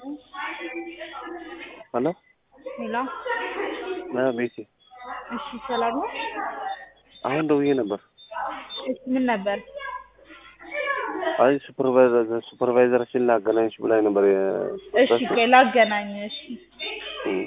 ሄሎ ሄሎ ቤቴ እሺ፣ ሰላም ነው? አሁን ደውዬ ነበር። እሺ፣ ምን ነበር? አይ ሱፐርቫይዘር ሱፐርቫይዘራችን ላገናኝሽ ብላኝ ነበር። እሺ፣ ቆይ ላገናኝ። እሺ፣ እም።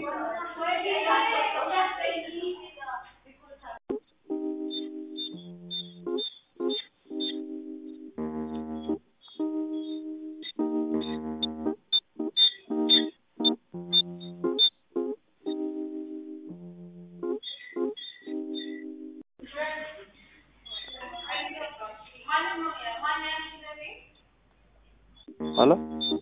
ሄሎ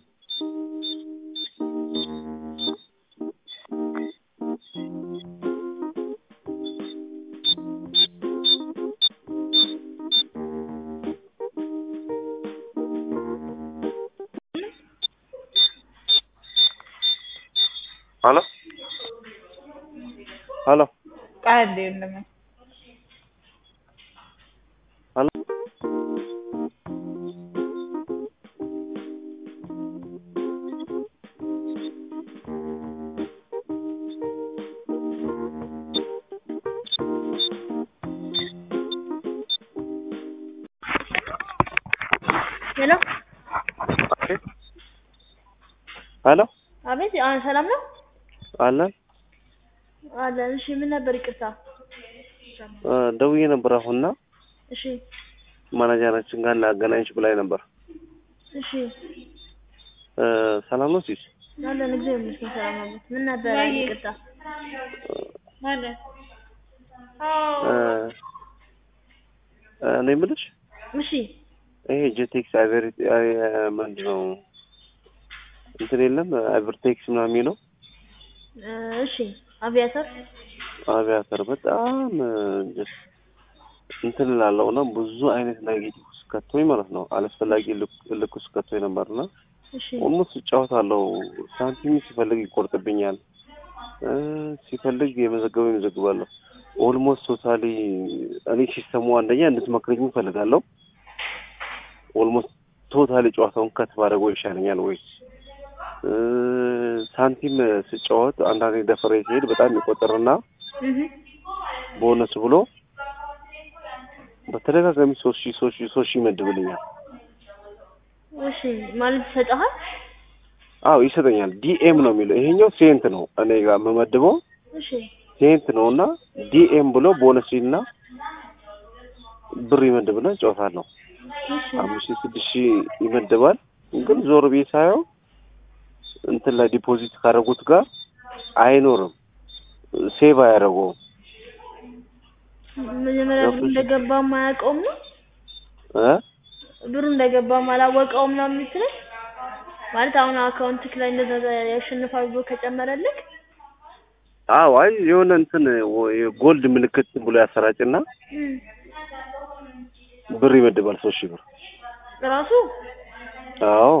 ሄሎ ሄሎ ቃል እንደ የለም ሄሎ ሄሎ ሄሎ አቤት። አዎ፣ ሰላም ነው አለን አለን። እሺ፣ ምን ነበር? ይቅርታ። እ ደውዬ ነበር አሁንና እሺ፣ ማናጀራችን ጋር ላገናኝሽ ብላኝ ነበር። እሺ፣ እ ሰላም ነው ሲስ አለን። እግዚአብሔር ይመስገን ሰላም ነው። ምን ነበር? ይቅርታ። ማለት እ እኔ የምልሽ እሺ፣ ይሄ ጄቴክስ አይቨሪ ምንድን ነው እንትን የለም አይቨርቴክስ ምናምን የሚለው እ እሺ፣ አቪያተር አቪያተር በጣም ጀስት እንትን እላለሁ እና ብዙ አይነት ኔጌቲቭ ውስጥ ከቶኝ ማለት ነው አላስፈላጊ ልክ- ልክ ውስጥ ከቶኝ ነበርና እሺ፣ ኦልሞስት እጫወታለሁ። ሳንቲም ሲፈልግ ይቆርጥብኛል፣ እ ሲፈልግ የመዘገበው ይመዘግባለሁ። ኦልሞስት ቶታሊ እኔ ሲስተሙ አንደኛ እንድትመክረኝ እፈልጋለሁ። ኦልሞስት ቶታሊ ጨዋታውን ከት ባደረገው ይሻለኛል ወይ እ ሳንቲም ስጫወት አንዳንዴ ደፍሬ ሲሄድ በጣም ይቆጥርና እህ ቦነስ ብሎ በተደጋጋሚ ሶስት ሺህ ሶስት ሺህ ሶስት ሺህ ይመድብልኛል። እሺ፣ ማለት ይሰጠሃል? አዎ ይሰጠኛል። ዲኤም ነው የሚለው ይሄኛው ሴንት ነው እኔ ጋር የምመድበው እሺ፣ ሴንት ነው እና ዲኤም ብሎ ቦነስ እና ብር ይመድብና እጫወታለሁ። እሺ፣ አምስት ሺህ ስድስት ሺህ ይመድባል። ግን ዞር ብዬ ሳየው እንትን ላይ ዲፖዚት ካደረጉት ጋር አይኖርም፣ ሴቭ አያደርገውም። መጀመሪያ ብሩ እንደገባም አያውቀውም ነው እ ብሩ እንደገባም አላወቀውም ነው የምትለኝ? ማለት አሁን አካውንትክ ላይ እንደዛ ያሸንፋል ብሎ ከጨመረልክ አዎ አይ የሆነ እንትን ጎልድ ምልክት ብሎ ያሰራጭና እም፣ ብር ይመድባል ሶስት ሺህ ብር። ራሱ አዎ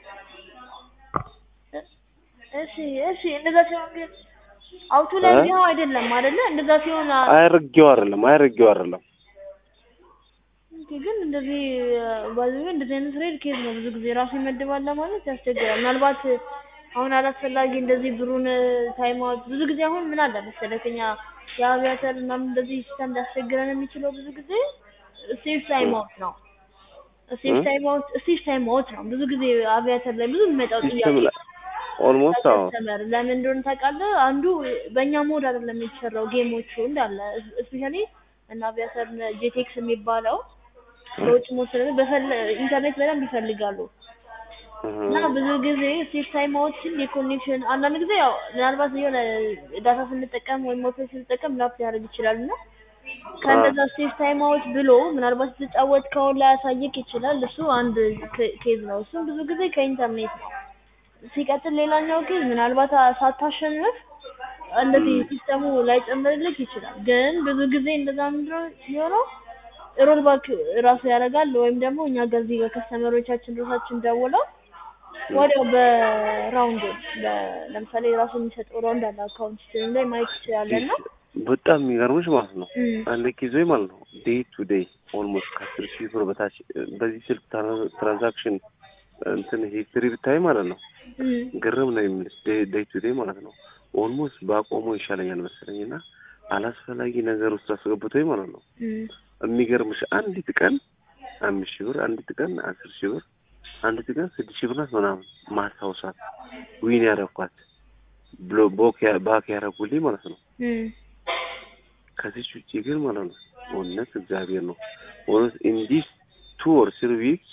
እሺ፣ እሺ። እንደዛ ሲሆን ግን አውቶ ላይ እ? ቢሆን አይደለም አይደለ? እንደዛ ሲሆን አ- አይረጌው አይደለም አይረጌው አይደለም። ኦኬ፣ ግን እንደዚህ ባይዘ እንደዚህ አይነት ሬድ ኬዝ ነው ብዙ ጊዜ ራሱ ይመድባል ለማለት ያስቸግራል። ምናልባት አሁን አላስፈላጊ እንደዚህ ብሩን ታይም አውት ብዙ ጊዜ አሁን ምን አለ መሰለህ እኛ የአቪያተር ምናምን እንደዚህ ሲስተም ሊያስቸግረን የሚችለው ብዙ ጊዜ ሴፍ ታይም አውት ነው። ሴፍ እ? ታይም አውት ሴፍ ታይም አውት ነው ብዙ ጊዜ አቪያተር ላይ ብዙ የሚመጣው ሲስተም ጥያቄ ላይ ኦልሞስት አዎ ከስተመር ለምን እንደሆነ ታውቃለህ? አንዱ በእኛ ሞድ አይደለም የተሰራው ጌሞቹ እንዳለ እስፔሻሊ እና አቪያተር ጄቴክስ የሚባለው በውጭ ሞድ ስለሆነ በፈለ ኢንተርኔት በደንብ ይፈልጋሉ እና እህ፣ ብዙ ጊዜ ሴፍ ታይም አውትን የኮኔክሽን አንዳንድ ጊዜ ያው ምናልባት የሆነ ዳታ ስንጠቀም ወይም ሞቶ ስንጠቀም ላፕ ሊያደርግ ይችላል እና ከእንደዛ ሴፍ ታይም አውት ብሎ ምናልባት ስትጫወት ከሆን ላያሳየቅ ይችላል። እሱ አንድ ኬ- ኬዝ ነው። እሱም ብዙ ጊዜ ከኢንተርኔት ነው። ሲቀጥል ሌላኛው ኬዝ ምናልባት አ- ሳታሸንፍ እንደዚህ ሲስተሙ ላይጨምርልክ ይችላል። ግን ብዙ ጊዜ እንደዛ ምንድነው የሚሆነው ሮል ባክ ራሱ ያደርጋል ወይም ደግሞ እኛ ገዚህ በከስተመሮቻችን ራሳችን ደውለው ወዲያው በራውንድ ለምሳሌ ራሱ የሚሰጠው ራውንድ አለ አካውንት ስትሪም ላይ ማየት ትችላለህ እና በጣም የሚገርምሽ ማለት ነው እም፣ አንድ ጊዜ ማለት ነው ዴይ ቱ ዴይ ኦልሞስት ከአስር ሺህ ብር በታች በዚህ ስልክ ትራንዛክሽን እንትን ሂስትሪ ብታይ ማለት ነው እም፣ ግርም ነው የምልሽ ዴይ ቱ ዴይ ማለት ነው። ኦልሞስት ባቆመው ይሻለኛል መሰለኝ እና አላስፈላጊ ነገር ውስጥ አስገብቶኝ ማለት ነው። እም፣ የሚገርምሽ አንዲት ቀን አምስት ሺህ ብር፣ አንዲት ቀን አስር ሺህ ብር፣ አንዲት ቀን ስድስት ሺህ ብር ናት ምናምን ማስታውሳት ዊን ያረኳት ብሎ ቦክ ያ- ባክ ያረጉልኝ ማለት ነው። እም፣ ከዚች ውጭ ግን ማለት ነው እውነት እግዚአብሔር ነው እውነት ኢንዲስ ቱ ኦር ስሪ ዊክስ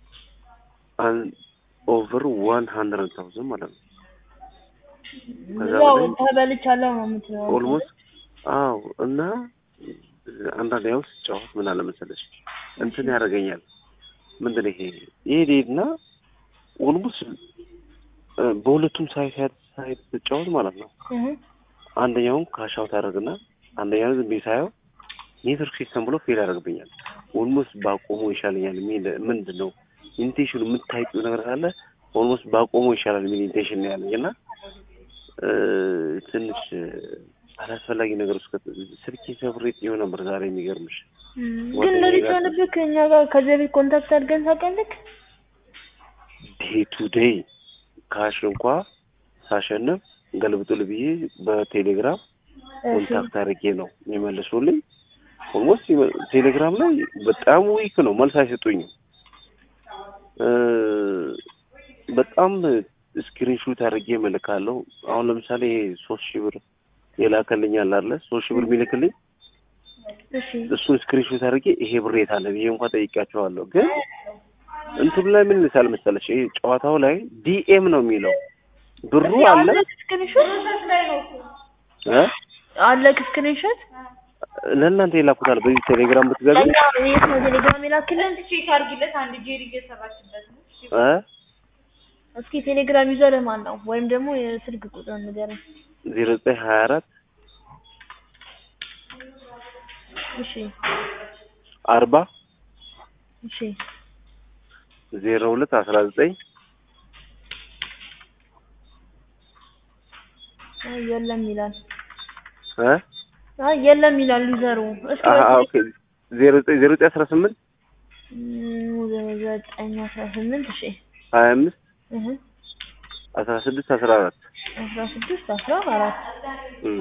ኦቨር ዋን ሀንድረድ ታውዘንድ ማለት ነው። ከዛ ያው በላይ ተበልቻለሁ ነው የምትለው። ኦልሞስት አዎ። እና አንዳንድ ያው ስጫወት ምን አለ መሰለሽ እንትን ያደርገኛል። ምንድን ነው ይሄ ይሄድና ኦልሞስት በሁለቱም ሳይት ሳይት ስጫወት ማለት ነው እህ፣ አንደኛውን ካሻውት ያደርግና አንደኛውን ዝም ብዬ ሳየው ኔትወርክ ሲስተም ብሎ ፌል ያደርግብኛል። ኦልሞስት ባቆሞ ይሻለኛል የሚል ምንድን ነው ኢንቴንሽኑ የምታይቂው ነገር ካለ ኦልሞስት ባቆሞ ይሻላል የሚል ኢንቴንሽን ነው ያለኝ እና እ፣ ትንሽ አላስፈላጊ ነገር ውስጥ ከት- ስልኬ ሰብሬት ይሆን ነበር ዛሬ የሚገርምሽ እም፣ ግን ጓደኛዬ እንደዚህ ጋር- ሲሆንብህ ከእኛ ጋር ከዚህ በፊት ኮንታክት አድርገን ታውቃለህ? ዴይ ቱ ዴይ ካሽ እንኳ ሳሸንፍ ገልብጡል ብዬ በቴሌግራም እሺ፣ ኮንታክት አድርጌ ነው የሚመልሱልኝ። ኦልሞስት ቴሌግራም ላይ በጣም ዊክ ነው፣ መልስ አይሰጡኝም። እ፣ በጣም ስክሪንሹት አድርጌ እልካለሁ። አሁን ለምሳሌ ይሄ ሶስት ሺህ ብር የላከልኝ አለ አይደለ? ሶስት ሺህ ብር የሚልክልኝ እሺ፣ እሱን ስክሪንሹት አድርጌ ይሄ ብር የት አለ ብዬ እንኳን ጠይቃቸዋለሁ። ግን እንትኑ ላይ ምን ይልሳል መሰለሽ? ይሄ ጨዋታው ላይ ዲኤም ነው የሚለው ብሩ አለ ስክሪንሾት እ አለክ ስክሪንሾት ለእናንተ የላኩታል። በዚህ ቴሌግራም ብትገቢ ለኛ የት ነው ቴሌግራም የላክልን? ቼክ አድርጊለት። አንድ ጄሪ እየሰራችበት ነው። እ እስኪ ቴሌግራም ዩዘርህ ማን ነው? ወይም ደግሞ የስልክ ቁጥር ንገረኝ። ዜሮ ዘጠኝ ሀያ አራት እሺ፣ አርባ እሺ፣ ዜሮ ሁለት አስራ ዘጠኝ አይ የለም ይላል። እ አይ የለም ይላል ዩዘሩ። እስኪ አሀ ኦኬ ዜሮ ዘጠኝ ዜሮ ዘጠኝ አስራ ስምንት እም፣ ዘጠኝ አስራ ስምንት እሺ፣ ሀያ አምስት እህ አስራ ስድስት አስራ አራት አስራ ስድስት አስራ አራት እም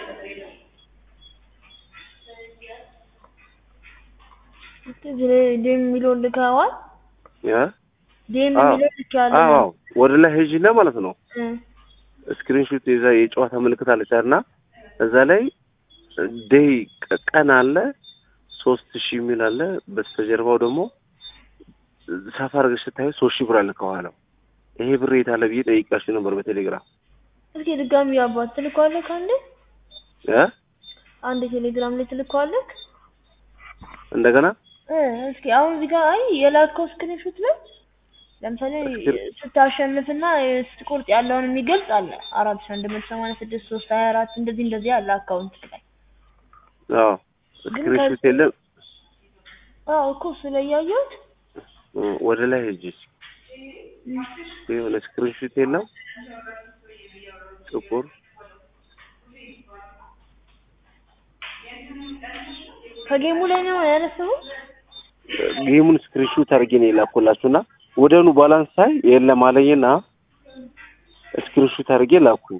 እስኪ ዴም የሚለውን ልከዋል። ያ ዴም አዎ የሚለውን ልኬዋለሁ። አዎ ወደ ላይ ሂጂና ማለት ነው እ ስክሪንሾት የዛ የጨዋታ ምልክት አለች እና እዛ ላይ ዴይ ቀን አለ ሶስት ሺህ የሚል አለ። በስተጀርባው ደግሞ ሰፋ አድርገሽ ስታዩ ሶስት ሺህ ብር አለ ከኋላው። ይሄ ብር የት አለ ብዬ ጠይቃችሁ ነበር በቴሌግራም እስኪ ድጋሚ አባት ትልከዋለህ? አንዴ እ አንድ ቴሌግራም ላይ ትልከዋለህ? እንደገና እ እስኪ አሁን እዚህ ጋር አይ የላከው ስክሪንሾት ላይ ለምሳሌ እስክሪ- ስታሸንፍና ስትቆርጥ ያለውን የሚገልጽ አለ አራት ሺህ አንድ መቶ ሰማንያ ስድስት ሶስት ሀያ አራት እንደዚህ እንደዚህ አለ አካውንት ላይ አዎ ስክሪንሾት የለም አዎ እኮ እሱ ላይ ያየሁት እ ወደ ላይ ሂጂ የሆነ ስክሪንሾት የለም ጥቁር ከጌሙ ላይ ነው ያነሳው ጌሙን ስክሪንሾት አድርጌ ነው የላኩላችሁና ወደኑ ባላንስ ሳይ የለም አለኝና ስክሪንሾት አድርጌ ላኩኝ።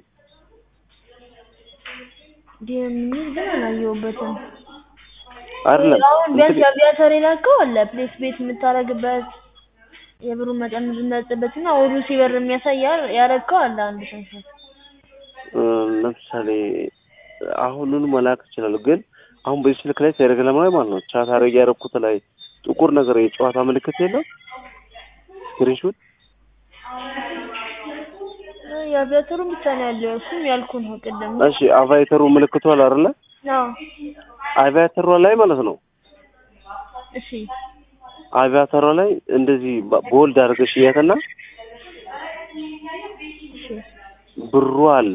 ጌም የሚል ግን አላየሁበትም አይደለም አሁን ቢያንስ እንትን- የአቪያተር የላከው አለ ፕሌስ ቤት የምታረግበት የብሩን መጠን የምትመርጥበት እና ወዱ ሲበር የሚያሳይ ያ- ያረግከው አለ አንድ ስንት እ ለምሳሌ አሁኑን መላክ እችላለሁ፣ ግን አሁን በዚህ ስልክ ላይ ቴሌግራም ላይ ማለት ነው ቻት አድርጌ ያደረኩት ላይ ጥቁር ነገር የጨዋታ ምልክት የለም ስክሪንሾት የአቪያተሩን ብቻ ነው ያለው እሱም ያልኩ ነው ቅድም እሺ አቫይተሩ ምልክቱ አለ አይደለ? አዎ አቪያተሯ ላይ ማለት ነው እሺ አቪያተሯ ላይ እንደዚህ በ- ቦልድ አድርገሽ እያትና እሺ ብሩ አለ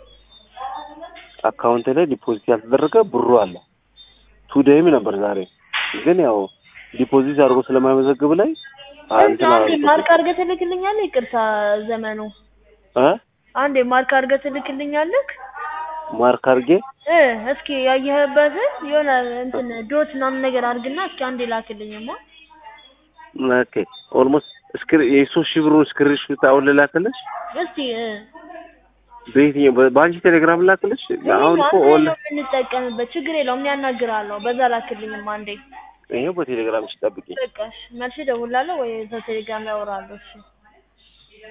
አካውንት ላይ ዲፖዚት ያልተደረገ ብሩ አለ። ቱዴይም ነበር ዛሬ ግን ያው ዲፖዚት አድርጎ ስለማይመዘግብ ላይ አ- እንትን አንዴ አላልኩትም። ማርክ አድርገህ ትልክልኛለህ ይቅርታ ዘመኑ እ አንዴ ማርክ አድርገህ ትልክልኛለህ ማርክ አድርጌ እ እስኪ ያየህበትን የሆነ እንትን ዶት ምናምን ነገር አድርግና እስኪ አንዴ ላክልኝማ ኦኬ ኦልሞስት እስክሪ የሶስት ሺህ ብሩን ስክሪንሾት አሁን ልላክልሽ? እስቲ እ በየትኛው በ- በአንቺ ቴሌግራም ላክልሽ? አሁን እኮ አንተ ኦን ነው የምንጠቀምበት ችግር የለውም እኔ ያናግራለሁ በዛ ላክልኝም አንዴ ይኸው በቴሌግራም ሲጠብቂኝ በቃ እሺ መልሼ እደውላለሁ ወይ እዛ ቴሌግራም ላይ አወራለሁ እሺ